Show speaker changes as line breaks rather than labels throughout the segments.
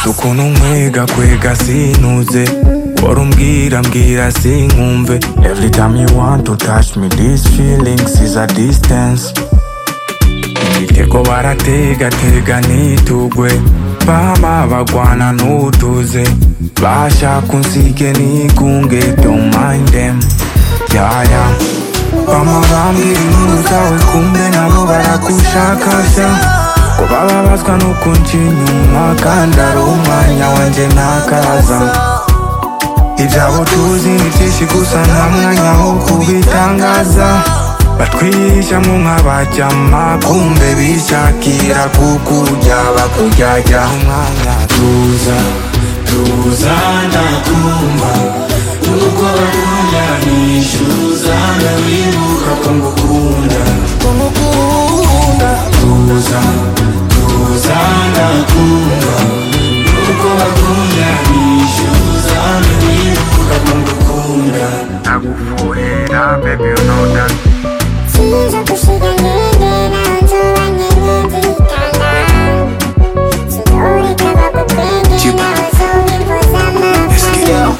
ukuntu nkwega kwega sinuze bora umbwira mbwira sinkumve every time you want to touch me this feelings is a distance igitego barategatega nitugwe bama bagwana nutuze bashaka unsige nigunge don't mind them yaya bama bambwira inkuru zawe kumbe nabo baragushakasha ko bababazwa nuko nca inyuma kandi ari umwanya wanjye ntakaza ibyabo tuzi ni byinshi gusa nta mwanya wo kubitangaza batwihisha mu nk'abaryama kumbe bishakira kukurya bakuryarya umwanya tuza tuza ndakumva nuko bakunda nishyuza ndabibuka ko ngukunda tuza tuza ndakumva nuko bakunda nishyuza ndabibuka ko ngukunda ndagufurira baby you know that
Size gusiga nenge nanzu banyenge gitanga Sitore kabakupende nazo impoza amapanga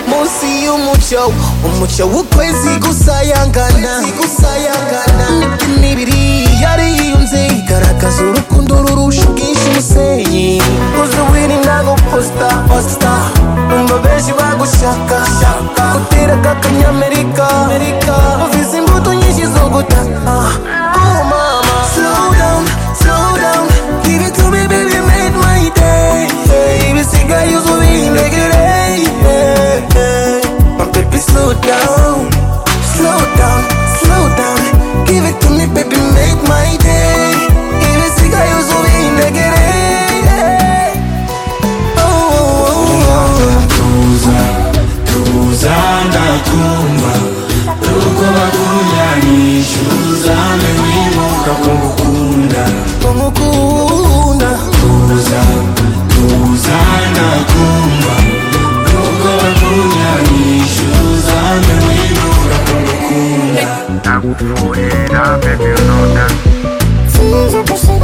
munsi y'umucyo umucyo w'ukwezi gusayangana n'ibiri yariyunze igaragaza urukundo rurusha ubwinshi umusenyi uzi wirinda guposita posita numva benshi bagushaka gutera k'akanyamerika uvize imbuto nyinshi zo gutaka Oh, mama. Slow down, slow down. Give it to me, baby, make my day. Ibisigaye uzubintegere. My baby, slow down, slow down, slow down. Give it to me, baby, make my day. Ibisigaye uzubintegere. Oh, oh, oh.
tuza tuza ndakumva nuko bakunda nishyuza ndabibuka ko ngukunda
Ngukunda.
tuza tuza ndakumva nuko bakunda nishyuza ndabibuka ko ngukunda ndagufurira baby you know that
Size gusiga